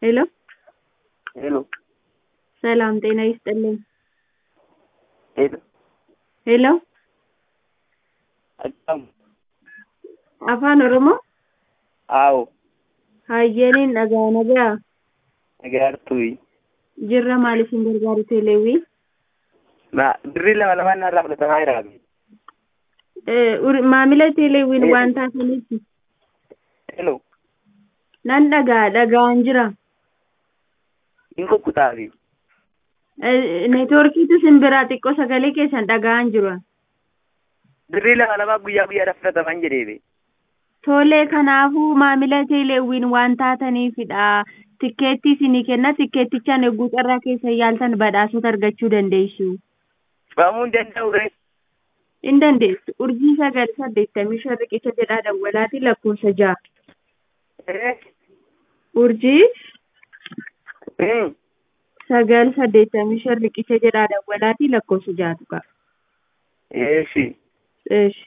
ሄሎ ሄሎ ሰላም ጤና ይስጥልኝ። ሄሎ ሄሎ akkam afaan oromoo aawo hayyaniin dhagaa nagaa nagaartuyi jirra maaliif hin gargaaru teeleewwii ma birrii lama lamaan narraa fudhatamaa jiraami Eh, ur- maamila teeleewwiin waan taataniif elo nan dhagaa dhagaan jira in kukkutaafi Eh, neetwoorkiitu simbiraa xiqqoo sagalee keessan dhagaan jiru birrii lama lamaa guyyaa guyyaadhaaf fudhataman jedheefi tolee kanaafuu maamila teeleewwiin waan taataniifidha tikkeettii isinii kenna tikkeettichaan eeguu carraa keessa yaaltan badhaasota argachuu dandeessu fudhamuu hin danda'u ree hin dandeessu urjii sagal saddeettamii shan riqicha jedhaa dawwalaati lakkoofsa ja'a ee urjii Hmm. sagal saddeettamii shan riqicha jedhaa dawwalaati lakkoofsa ja'atu qaba eeshi Eesh.